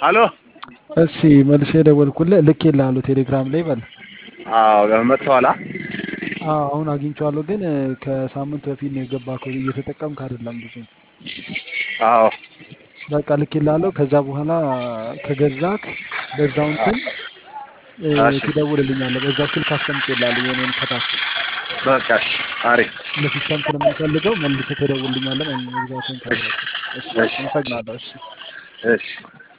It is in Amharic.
አሎ እሺ መልሼ የደወልኩልህ ልኬልሃለሁ ቴሌግራም ላይ በል። አዎ መጥተዋላ አዎ አሁን አግኝቼዋለሁ፣ ግን ከሳምንት በፊት ነው የገባከው እየተጠቀምክ አይደለም ብዙ። አዎ በቃ ልኬልሃለሁ። ከዛ በኋላ ከገዛክ በዛው እንትን እ፣ እሺ ትደውልልኛለህ። በዛው ስልክ አስቀምጬልሃለሁ የኔን ከታች በቃ እሺ አሪፍ ለሲስተም ስለምንፈልገው መልሰህ ትደውልልኛለህ ማለት ነው። መግዛትን እሺ ካወቅክ። እሺ እሺ አመሰግናለሁ። እሺ እሺ